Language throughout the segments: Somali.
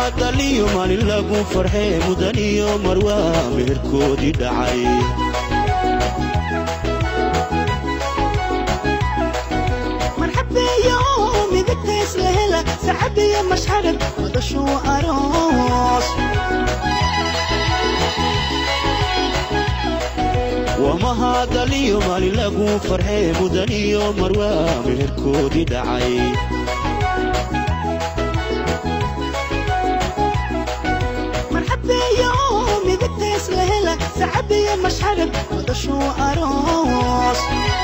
mahadaliyo maalin lagu farxee mudan iyo marwaa meherkoodii dhacay marxabeeyo midagtays la hela sacabiyo mashxarad wadashuu aroos waa mahadaliyo maalin lagu farxee mudan iyo marwaa meherkoodii dhacay marxabeeyo midagtays la hela sacabiyo mashxarad wadashuu aroos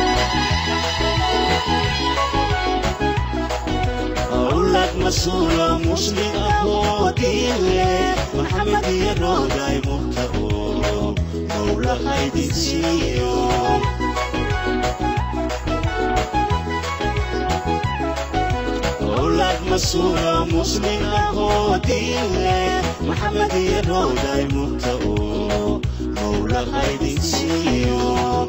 awlad masuulo muslim ahoo diile maxamed iyo rooday murta oo mowla haydin siiyo awlad masuulo muslim ahoo diile maxamed iyo rooday murta oo mowla haydin siiyo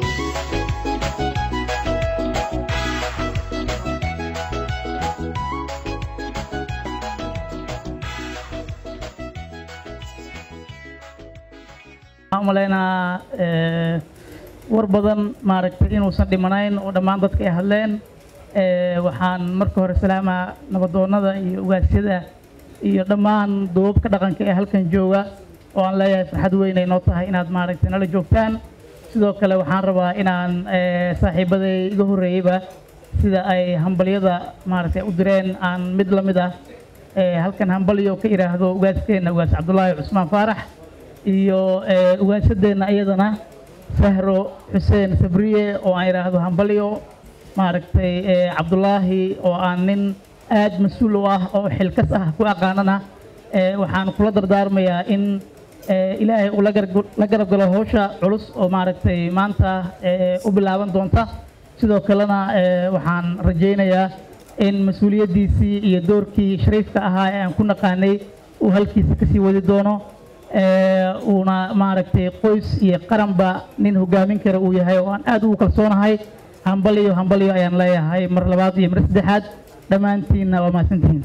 waxaan u malaynaa war badan maaragtay inuusan dhimanayn oo dhammaan dadka ay hadleen waxaan marka hore salaamaa nabadoonnada iyo ugaasyada iyo dhammaan duubabka dhaqanka ee halkan jooga oo aan leeyahay farxad weyn ay noo tahay inaad maaragtay nala joogtaan sidoo kale waxaan rabaa inaan saaxiibaday iga horreeyeyba sida ay hambalyada maaragtay u direen aan mid la mid ah halkan hambalyo ka idhaahdo ugaaskeenna ugaas cabdulaahi cusmaan faarax iyo ugaasadeenna iyadana sahro xuseen sabriye oo aan idhaahdo hambalyo maaragtay cabdulaahi oo aan nin aad mas-uul u ah oo xilkas ah ku aqaanana waxaan kula dardaarmayaa in ilaahay uu la garab galo howsha culus oo maaragtay maanta u bilaaban doonta sidoo kalena waxaan rajaynayaa in mas-uuliyaddiisii iyo doorkii shariifka ahaa ee aan ku naqaanay uu halkiisa kasii wadi doono uuna maaragtay qoys iyo qaranba nin hogaamin kara uu yahay oo aan aad ugu kalsoonahay hambalyo hambalyo ayaan leeyahay mar labaad iyo mar saddexaad dhammaantiinna waa mahadsantihiin